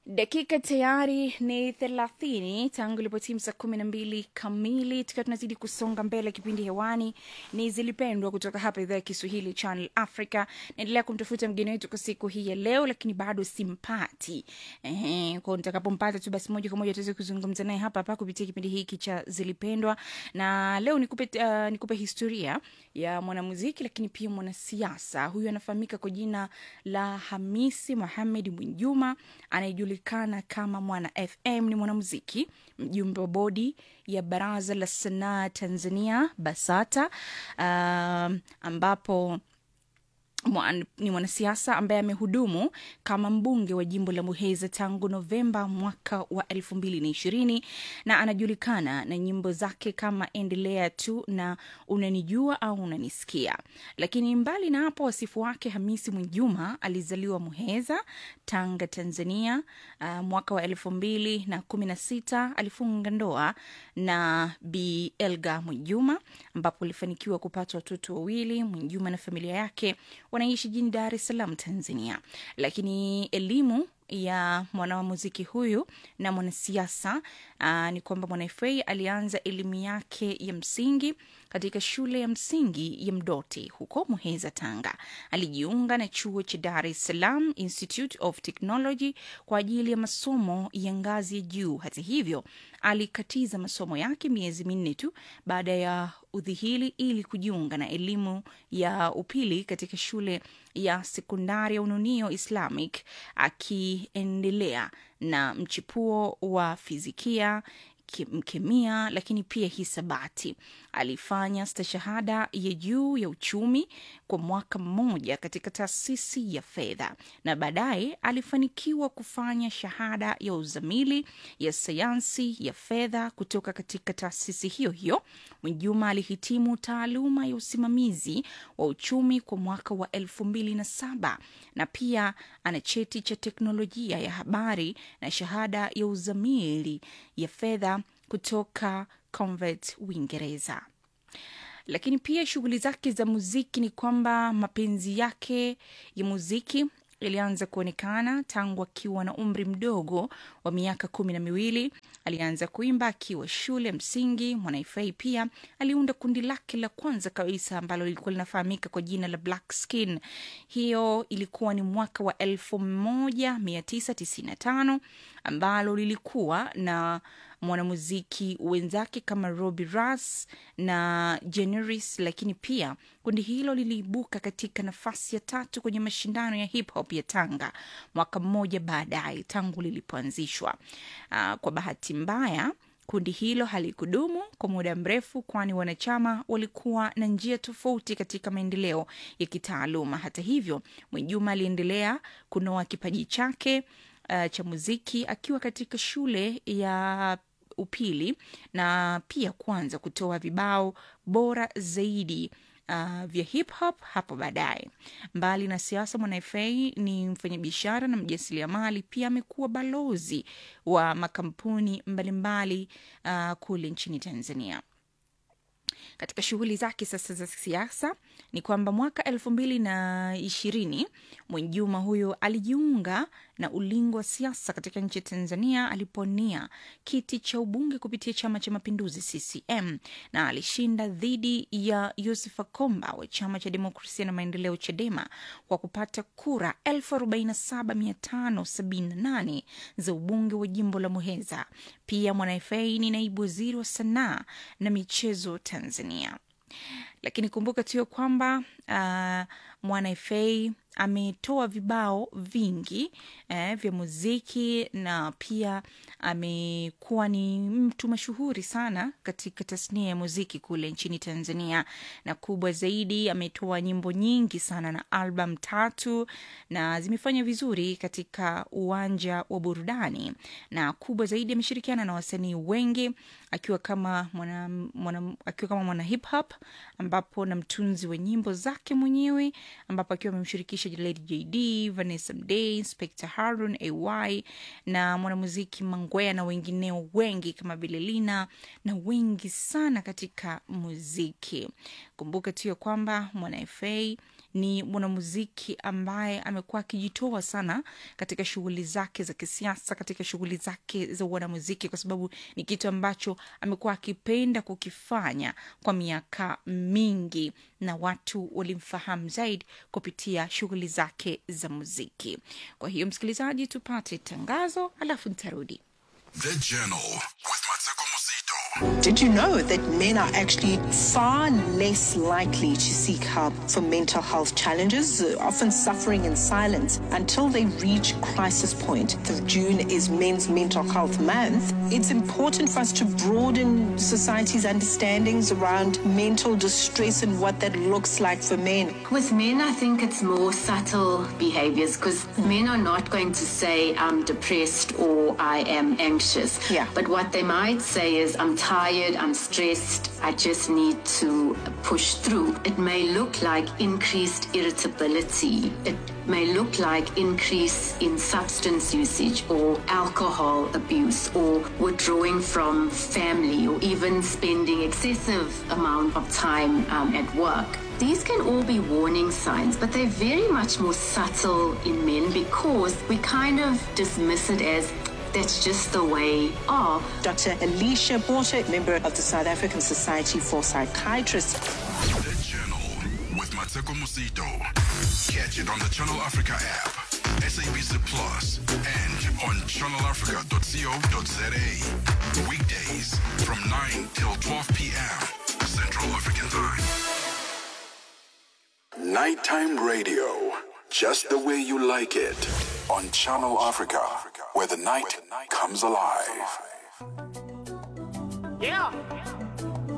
dakika tayari ni thelathini tangu ilipotimu saa kumi na mbili kamili tukiwa tunazidi kusonga mbele kipindi hewani ni zilipendwa kutoka hapa idhaa ya kiswahili channel africa naendelea kumtafuta mgeni wetu kwa siku hii ya leo lakini bado simpati Ehe, kwao nitakapompata tu basi moja kwa moja tuweze kuzungumza naye hapa hapa kupitia kipindi hiki cha zilipendwa na leo nikupe, uh, nikupe historia ya mwanamuziki lakini pia mwanasiasa huyu anafahamika kwa jina la hamisi mohamed mwinjuma anayejulikana kama mwana fm ni mwanamuziki mjumbe wa bodi ya baraza la sanaa tanzania basata uh, ambapo Mwan- ni mwanasiasa ambaye amehudumu kama mbunge wa jimbo la muheza tangu novemba mwaka wa elfu mbili na ishirini na anajulikana na nyimbo zake kama endelea tu na unanijua au unanisikia lakini mbali na hapo wasifu wake hamisi mwinjuma alizaliwa muheza tanga tanzania uh, mwaka wa elfu mbili na kumi na sita alifunga ndoa na bi elga mwinjuma ambapo alifanikiwa kupata watoto wawili mwinjuma na familia yake wanaishi jijini dar es salaam tanzania lakini elimu ya mwanamuziki huyu na mwanasiasa uh, ni kwamba mwanafa alianza elimu yake ya msingi katika shule ya msingi ya mdoti huko muheza tanga alijiunga na chuo cha dar es salaam institute of technology kwa ajili ya masomo ya ngazi ya juu hata hivyo alikatiza masomo yake miezi minne tu baada ya udhihili ili kujiunga na elimu ya upili katika shule ya sekondari ya ununio islamic akiendelea na mchipuo wa fizikia kim- kemia lakini pia hisabati alifanya stashahada ya juu ya uchumi kwa mwaka mmoja katika taasisi ya fedha na baadaye alifanikiwa kufanya shahada ya uzamili ya sayansi ya fedha kutoka katika taasisi hiyo hiyo mwinjuma alihitimu taaluma ya usimamizi wa uchumi kwa mwaka wa elfu mbili na saba na pia ana cheti cha teknolojia ya habari na shahada ya uzamili ya fedha kutoka convert uingereza lakini pia shughuli zake za muziki ni kwamba mapenzi yake ya muziki ilianza kuonekana tangu akiwa na umri mdogo wa miaka kumi na miwili alianza kuimba akiwa shule msingi mwanaifai pia aliunda kundi lake la kwanza kabisa ambalo lilikuwa linafahamika kwa jina la black skin hiyo ilikuwa ni mwaka wa 1995 ambalo lilikuwa na mwanamuziki wenzake kama robi ras na generis lakini pia kundi hilo liliibuka katika nafasi ya tatu kwenye mashindano ya hip hop ya tanga mwaka mmoja baadaye tangu lilipoanzishwa uh, kwa bahati mbaya kundi hilo halikudumu kwa muda mrefu kwani wanachama walikuwa na njia tofauti katika maendeleo ya kitaaluma hata hivyo mwijuma aliendelea kunoa kipaji chake uh, cha muziki akiwa katika shule ya upili na pia kuanza kutoa vibao bora zaidi uh, vya hip hop hapo baadaye mbali na siasa mwanaefei ni mfanyabiashara na mjasiriamali pia amekuwa balozi wa makampuni mbalimbali uh, kule nchini tanzania katika shughuli zake sasa za siasa ni kwamba mwaka elfu mbili na ishirini mwenjuma huyo alijiunga na ulingo wa siasa katika nchi ya tanzania aliponia kiti cha ubunge kupitia chama cha mapinduzi ccm na alishinda dhidi ya yusufa komba wa chama cha demokrasia na maendeleo chadema kwa kupata kura 47578 za ubunge wa jimbo la muheza pia mwanaefei ni naibu waziri wa sanaa na michezo tanzania lakini kumbuka tuyo kwamba uh, mwanaefei ametoa vibao vingi eh, vya muziki na pia amekuwa ni mtu mashuhuri sana katika tasnia ya muziki kule nchini tanzania na kubwa zaidi ametoa nyimbo nyingi sana na album tatu na zimefanya vizuri katika uwanja wa burudani na kubwa zaidi ameshirikiana na wasanii wengi akiwa kama mwana, mwana, akiwa kama mwana hip hop ambapo na mtunzi wa nyimbo zake mwenyewe ambapo akiwa amemshirikisha lady jd vanessa mday inspector harun ay na mwanamuziki mangwea na wengineo wengi kama vile lina na wengi sana katika muziki kumbuka tu ya kwamba mwana fa ni mwanamuziki ambaye amekuwa akijitoa sana katika shughuli zake za kisiasa, katika shughuli zake za wanamuziki, kwa sababu ni kitu ambacho amekuwa akipenda kukifanya kwa miaka mingi, na watu walimfahamu zaidi kupitia shughuli zake za muziki. Kwa hiyo, msikilizaji, tupate tangazo alafu nitarudi. The Journal with Mateko Musito. Did you know that men are actually far less likely to seek help for mental health challenges, uh, often suffering in silence until they reach crisis point? The June is Men's Mental Health Month. It's important for us to broaden society's understandings around mental distress and what that looks like for men. With men, I think it's more subtle behaviors because men are not going to say, I'm depressed or I am anxious. Yeah. But what they might say is, I'm tired, I'm stressed, I just need to push through. It may look like increased irritability. It may look like increase in substance usage or alcohol abuse or withdrawing from family or even spending excessive amount of time um, at work. These can all be warning signs, but they're very much more subtle in men because we kind of dismiss it as that's just the way of. Dr. Alicia Porter, member of the South African Society for Psychiatrists. The Journal with Mateko Musito. Catch it on the Channel Africa app, SABC Plus, and on channelafrica.co.za. Weekdays from 9 till 12 p.m. Central African Time. Nighttime radio, just the way you like it. On Channel Africa, where the night comes alive. Yeah.